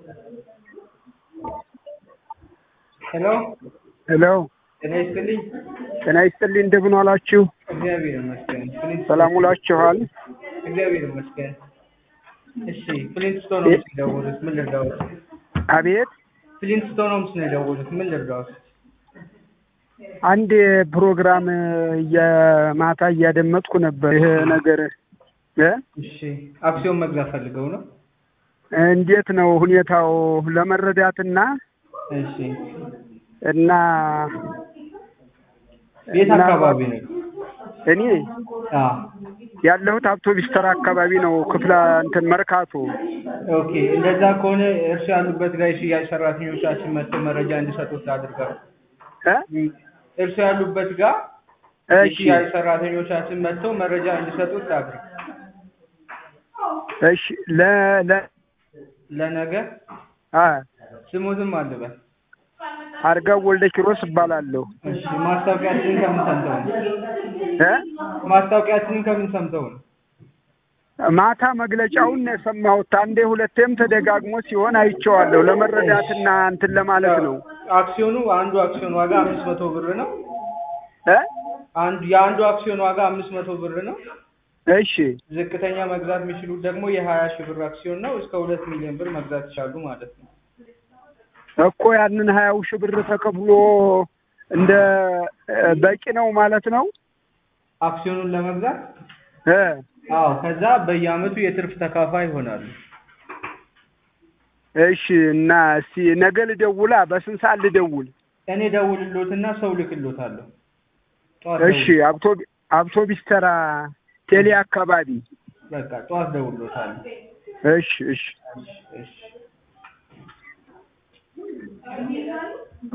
ሄሎ ሄሎ ጤና ይስጥልኝ። ጤና ይስጥልኝ። እንደምን ዋላችሁ? እግዚአብሔር ይመስገን። ፍሊንት ሰላም ውላችኋል? እግዚአብሔር ይመስገን። እሺ ፍሊንትስቶን ሆምስ ነው የደወሉት። ምን ልርዳዎት? አቤት። ፍሊንትስቶን ሆምስ ነው የደወሉት። ምን ልርዳዎት? አንድ ፕሮግራም የማታ እያደመጥኩ ነበር። ይሄ ነገር እ እሺ አክሲዮን መግዛት ፈልገው ነው? እንዴት ነው ሁኔታው ለመረዳትና እሺ እና የት እና- አካባቢ ነው? እኔ አዎ ያለሁት አውቶቢስ ተራ አካባቢ ነው። ክፍለ እንትን መርካቶ ኦኬ። እንደዛ ከሆነ እርሱ ያሉበት ጋር የሽያጭ ሰራተኞቻችን መጥተው መረጃ እንዲሰጡት አድርገው። እ እርሱ ያሉበት ጋር እሺ የሽያጭ ሰራተኞቻችን መጥተው መረጃ እንዲሰጡት አድርግ። እሺ ለ ለ ለነገ አ ስሙትም አልበል። አርጋው ወልደ ኪሮስ እባላለሁ። እሺ ማስታወቂያችንን ከምን ሰምተው ነው? እ ማስታወቂያችንን ከምን ሰምተው ነው? ማታ መግለጫውን ነው የሰማሁት። አንዴ ሁለቴም ተደጋግሞ ሲሆን አይቼዋለሁ። ለመረዳትና እንትን ለማለት ነው። አክሲዮኑ አንዱ አክሲዮን ዋጋ አምስት መቶ ብር ነው። እ አንዱ የአንዱ አክሲዮን ዋጋ አምስት መቶ ብር ነው። እሺ ዝቅተኛ መግዛት የሚችሉት ደግሞ የሀያ ሺህ ብር አክሲዮን ነው። እስከ ሁለት ሚሊዮን ብር መግዛት ይችላሉ ማለት ነው። እኮ ያንን ሀያው ሺህ ብር ተከፍሎ እንደ እ በቂ ነው ማለት ነው። አክሲዮኑን ለመግዛት እ አዎ፣ ከዛ በየአመቱ የትርፍ ተካፋይ ይሆናሉ። እሺ እና እስቲ ነገ ልደውላ። በስንት ሰዓት ልደውል? እኔ ደውልሎትና ሰው ልክሎታለሁ። ጠዋት እሺ ደውል- አውቶ- አውቶቢስ ተራ ቴሌ አካባቢ። በቃ ጠዋት ደውሎታለሁ። እሺ እሺ እሺ እሺ